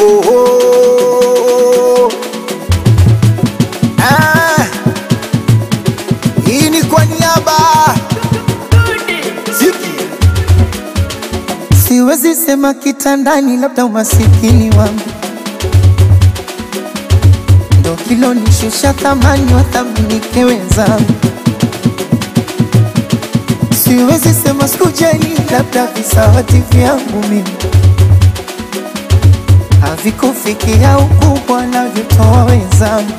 oh, oh. Ah, hii ni kwa niaba Ziki. Siwezi sema kitandani, labda umasikini wangu ndo kilonishusha thamani, wathaminike wenzangu. Siwezi sema sikujali, labda visawati vyangu mimi havikufikia ukubwa navyotoa wenzangu.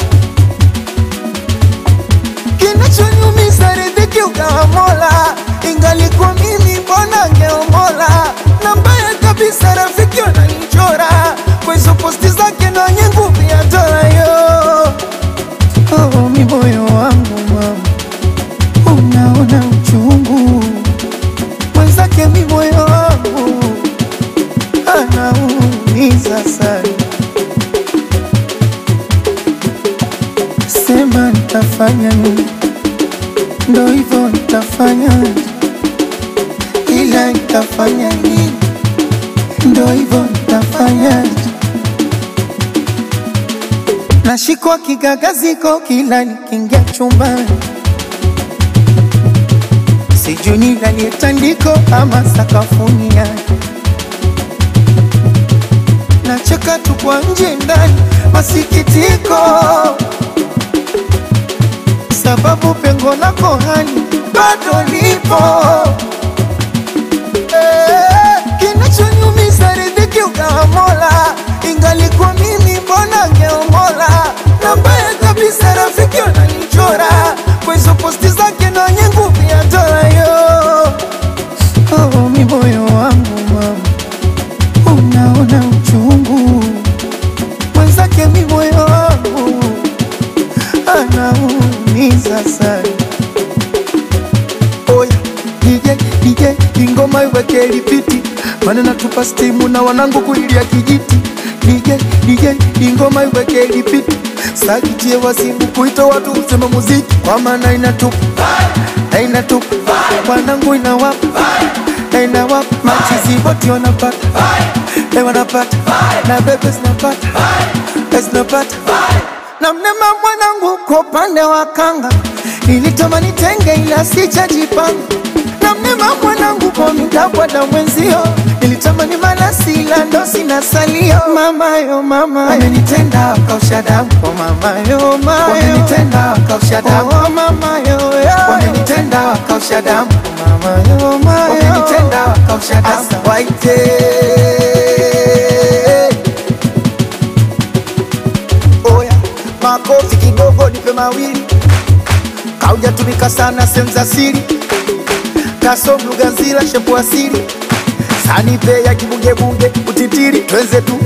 Kinachoniumiza riziki ukawa Mola, ingalikuwa mimi mbona ngeomola. Na mbaya kabisa rafiki wananichora kwa hizo posti zake na wenye nguvu ya dola yo. Oh, mi moyo wangu mama, unaona uchungu mwenzake, mi moyo wangu anaumiza sana. Sema nitafanya nini? Ndo hivyo nitafanya, ila nitafanya nini? Ndo hivyo nitafanya. Nashikwa kigagaziko kila nikiingia chumbani, sijui nilalie tandiko ama sakafuni yake nacheka tu kwa nje ndani, masikitiko sababu pengo lako hali bado lipo. Eh, Kinachoniumiza riziki ukawa Mola, ingalikuwa mimi mbona ngeomola. Na mbaya kabisa rafiki wananichora kwa hizo posti zake na wenye nguvu ya dola yo. Oh, mi moyo wangu mama unaona uchungu mwenzake, mi moyo wangu anaumiza sana. Oya, DJ, DJ, ingoma iweke lipiti, maana natupa stimu na wanangu kuilia kijiti. DJ, DJ, ingoma iweke lipiti, sakitie wasimu kuita watu useme muziki, kwa maana inatupa na inatupa wanangu inawapa na inawapa machizi wote wanapata eh, wanapata na bebe zinapata eh, zinapata na mnema mwanangu kwa upande wa kanga nilitamani tenge ila sijajipanga na mnema mwanangu kwa midabwa na mwenzio nilitamani malasi ila ndo sina salio mamayo mama amenitenda akausha damu oh mamayo mayo wamenitenda wakausha damu oh mamayo wamenitenda wakausha damu mamayo mayo wamenitenda wakausha damu Asa waite Oya, makofi kidogo nipe mawili, kaujatumika sana sehemu za siri, kasom lugha nzila shepu asili, sanipe ya kibungebunge utitiri, twenze tu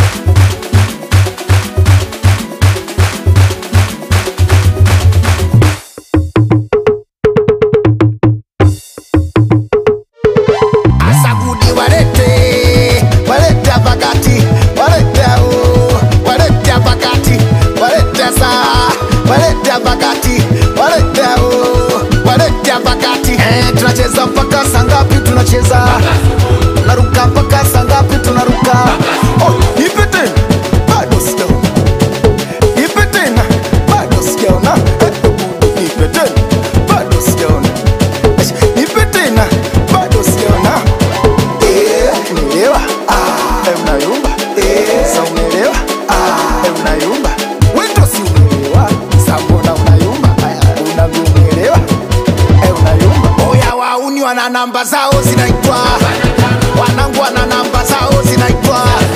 Asagudi walete, walete hapa kati, walete au, walete hapa kati, walete saa, walete hapa kati, walete au, walete hapa kati. Eh, tunacheza mpaka saa ngapi? Tunacheza tunaruka mpaka saa ngapi? Tunaruka. Oh, nipe tena, bado sijaona. Nipe tena, bado sijaona. Eh, nipe tena, bado sijaona. Eh, Nipe tena, bado sijaona. Eh, umeelewa? Ah, eh, unayumba. Eh, sa umeelewa? Ah, eh, unayumba. Wewe ndo si umeelewa. Sa mbona unayumba? Aya, unavyoelewa. Eh, unayumba. Oya wauni wana namba zao zinaitwa wanangu wana namba zao zinaitwa